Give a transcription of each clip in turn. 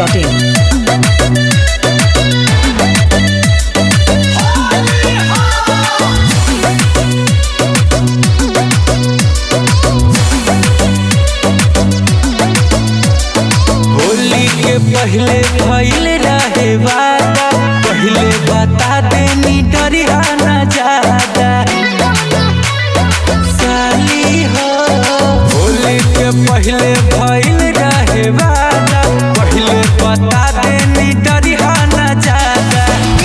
biharmasti.in Holi के पहले भइल रहे वादा पहले बता देनी डरिया न ज्यादा साली हो होली के पहले भइल रहे वादा पहले बता देनी डरिया न ज्यादा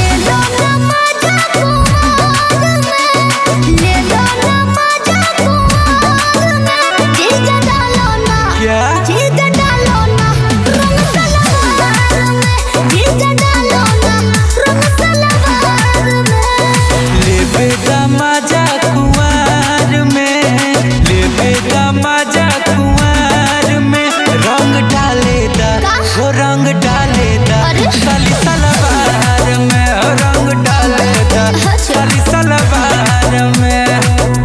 क्या लेबे दा मजा कुंवार में लेबे दा मजा कुंवार में रंग डाले दा हो रंग डाले दा अरे? साली सलवार में हो रंग डाले दा साली सलवार में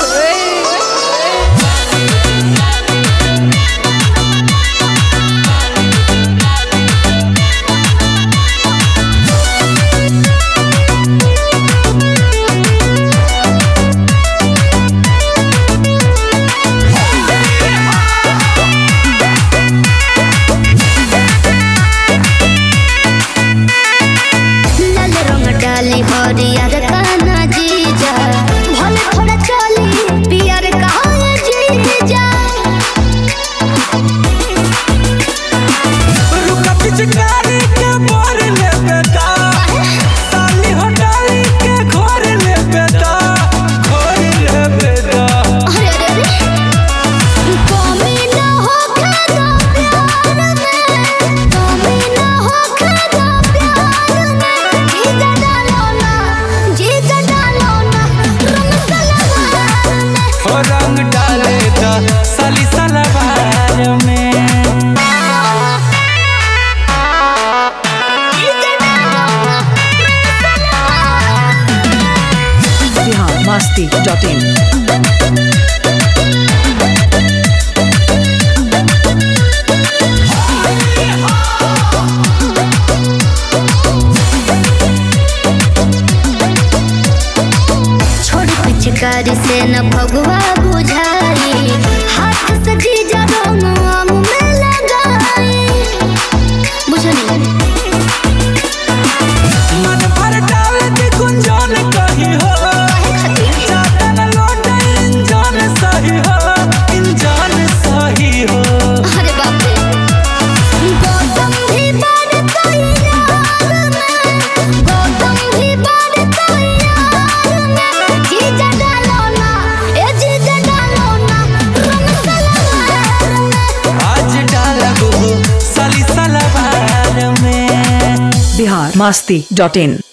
लाल रंग डाली हरियर काना जीजा भले थोड़ा चली पियर कहा जीजा रुका पिचकारी के मोर लेबे दा साली हो डाली के घोर लेबे दा घोर लेबे दा अरे अरे अरे कमी ना हो खादा प्यार में कमी ना हो खादा प्यार में जीजा डालो ना जीजा डालो ना रंग सलवार में हो रंग डाले दा साली सलवार में जीजा डालो ना biharmasti.in छोड़ पिचकारी से न भगवा बुझाई हाथ से जीजा दोनों आम में लगाई बुझनी मन भर डाल दी गुंजन कही हो चाटन लोट इंजन सही हो इंजन सही हो अरे बाप रे गौतम भी बढ़ता यार में गौतम भी बढ़ता यार में जीजा डालो ना ए जीजा डालो ना रंग सलवार में आज डालब हो साली सलवार में biharmasti.in